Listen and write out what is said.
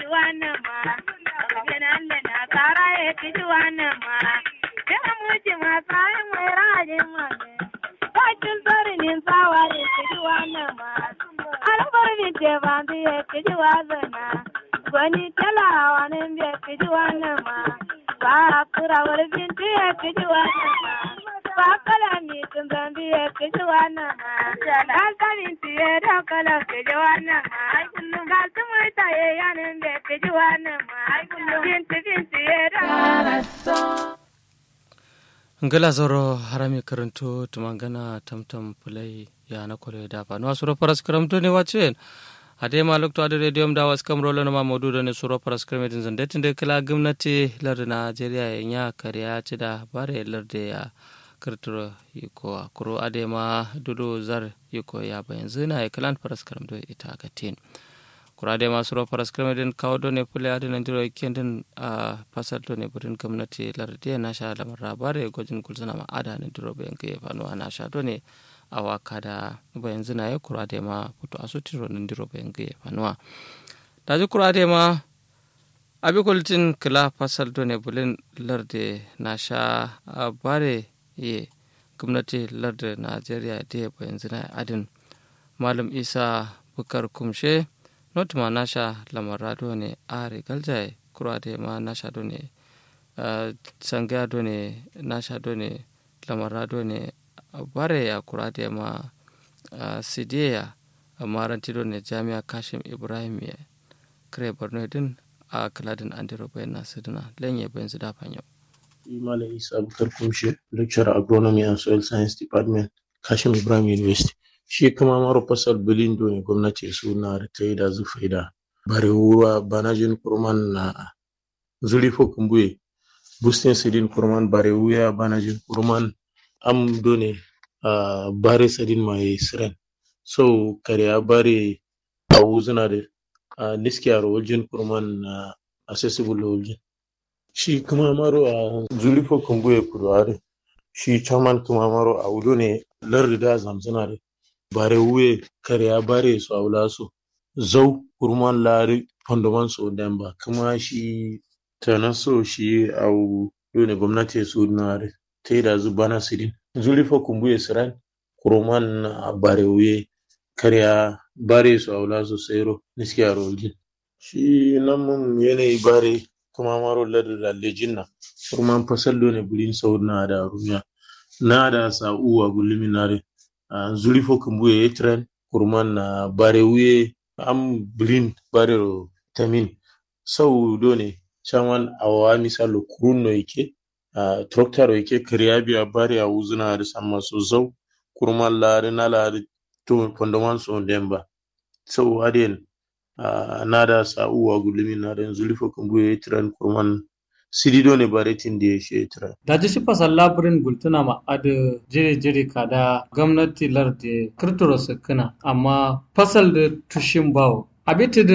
kiji wannan ma gidan da na tsara ya kiji wannan ma ya muci ma tsarin mai rajin ma ne bakin tsarinin tsawa ya kiji wannan ma albar binte ba ya kiji wazana gwani talawa ne ya kiji wannan ma ba kurawar binti ya kiji wannan ma ba kala mi tun zambi ya kiji wannan ma dankalin tiye da kala kiji wannan ma ga su mai taye yanin da kiji wannan ma binti binti ya da ngala zoro harami karanto tumangana tamtam pulai ya na kore da fa no suro paras karamto ne wachen ade ma lokto ade radium da was kam rolo ma modu da ne suro paras kramedin zande tinde kala gwamnati lar Najeriya ya kariya ci da bare lar da ya kirtiro yiko kuro ade ma dudu zar yiko ya bayan zina ya kalan paras karamto ita ga tin kurade masu ro paras kremedin kawo ne pule ade nan diro kendin a pasal do ne burin gwamnati larde na sha lamar rabare gojin kulzuna ma ada ne diro bayan ke fano ana sha do ne a waka da bayan zina ya kurade ma fito a sutiro nan diro bayan ke fano da ji kurade ma abi kultin kila pasal do ne bulin larde na sha bare ye gwamnati larde najeriya da bayan zina adin malam isa bukar kumshe not ma nasha lamara do ne are galjaye kura de ma nasha do ne sanga do ne nasha do ne lamara do ne bare ya kura de ma sidiya maranti do ne jami'a kashim ibrahim ya kare borno din a kaladin andiro bayan nasu dina lenye bayan su dafa yau Malam Isa Abubakar Kumshe, lecturer agronomy and soil science department, Kashim Ibrahim University. shi kuma maro fasal bilindo ne gwamnati suna ta yi da zufai da bare wura banajin kurman na zulifo kumbuye bustin sidin kurman bare wuya banajin kurman am done uh, bare sadin mai siren so kare bare a wuzuna da uh, niskiyar waljin kurman na uh, accessible waljin shi kuma maro a zulifo kumbuye kuduware shi chairman kuma maro a wudo ne lardida zamzuna da bare wuye karya bare su aula su zau kurman lari fondoman su demba kuma shi tana so shi au dole gwamnati su na ta da zu bana sirin zulifa kumbuye siran kurman bare wuye karya bare su aula su sayro niski a rojin shi nan mun yanayi bare kuma maro ladar da lejin na kurman fasal dole bulin sau na da rumiya na da sa'uwa gulmi na Uh, zulifo kumbuye yetren kurman na uh, bare wuye am blin bare ro tamin sau do ne chaman awa misalo kurun no yake uh, tractor yake kariya biya bare a wuzuna da samma so zau kurman lare na lare to fondoman so demba sau aden na da sa'uwa gulumi na da zulifo kumbuye yetren kurman sidido ne baretin da ya shetra. Da ji shifa sallabirin gultuna ma adu jiri jiri kada gwamnati larde kirturo kana amma fasal da tushin bawo. Abiti